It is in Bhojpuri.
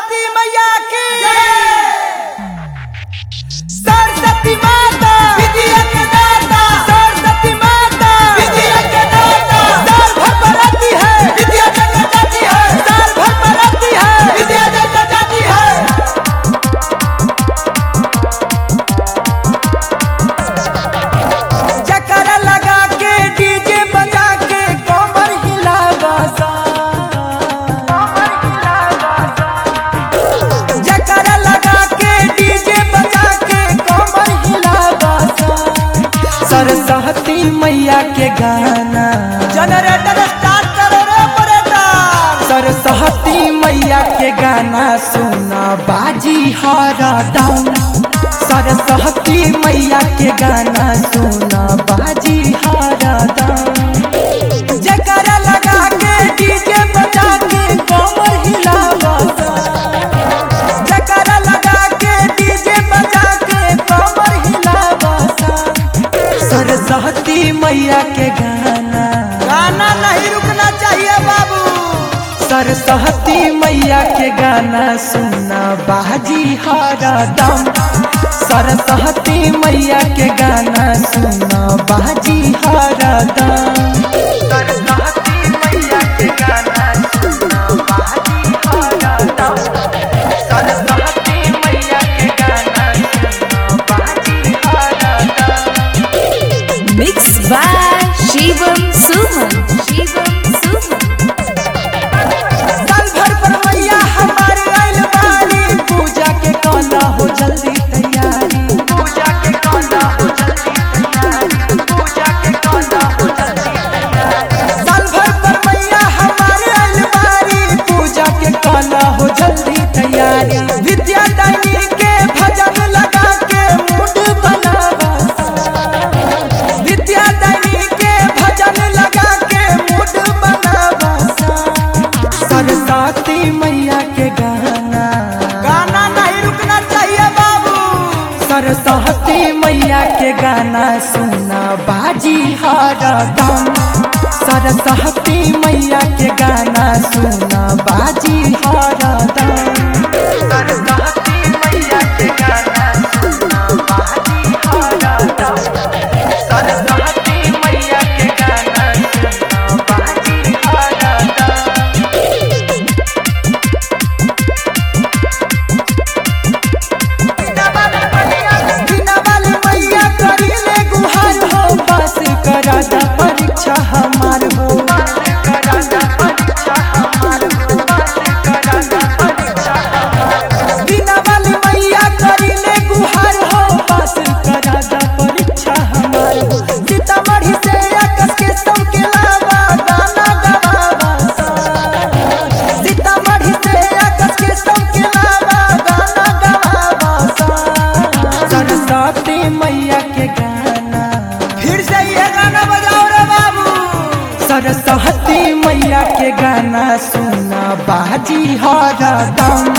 सरस्वती मैया की सरस्वती माता विद्या के दाता सरस्वती माता विद्या के दाता साल भर पढ़ाती है विद्या जग जाती है साल भर पढ़ाती है विद्या जग जाती है चक्कर लगा के डीजे बजा के कमर हिलावा सा चक्कर लगा के डीजे बजा के कमर हिलावा सा सरस्वती मैया के गाना जनरेटर स्टार्ट करो रे ऑपरेटर सरस्वती मैया के गाना सुना बाजी हरा दम सरस्वती मैया के गाना सुना बाजी हरा दम जकरा लगा के डीजे बजा के कमर हिलावा जकरा लगा के डीजे बजा के कमर हिलावा सरस्वती मैया के गाना गाना नहीं रुकना चाहिए बाबू सरस्वती मैया के गाना सुना बाजी हरा दम सरस्वती मैया के गाना सुना बाजी हरा दम सरस्वती मैया के गाना सुना बाजी हरा दम सरस्वती मैया के गाना सुना बाजी हरा दम Mixed by Shivam Suman. Shivam Suman. साल भर पर मैया हमारे आइल बानी पूजा के कौना हो जल्दी तैयारी पूजा के कौना हो जल्दी तैयारी पूजा के कौना हो जल्दी तैयारी साल भर पर मैया हमारे आइल बानी पूजा के कौना हो जल्दी तैयारी विद्या दानी के भजन लगा के मूड बनावा विद्या दानी के भजन लगा के मूड बनावा सरस्वती मैया के गाना गाना नहीं रुकना चाहिए बाबू सरस्वती मैया के गाना सुना बाजी हरा दम सरस्वती मैया के गाना सुना बाजी हरा दम सरस्वती मैया के गाना सुना बाजी हरा दम सरस्वती मैया के गाना सुना बाजी हरा दम बिना वाली मैया करीले गुहार हो पास करा दा परीक्षा हमार हो बिना वाली मैया करीले गुहार हो पास करा दा परीक्षा हमार हो सीतामढ़ी से आकस के सब के लावा गाना गवावा सीतामढ़ी से आकस के सब के लावा गाना गवावा सरस्वती मैया के गाना फिर से ये गाना बजाओ रे बाबू सरस्वती मैया के गाना सुना बाजी हरा दम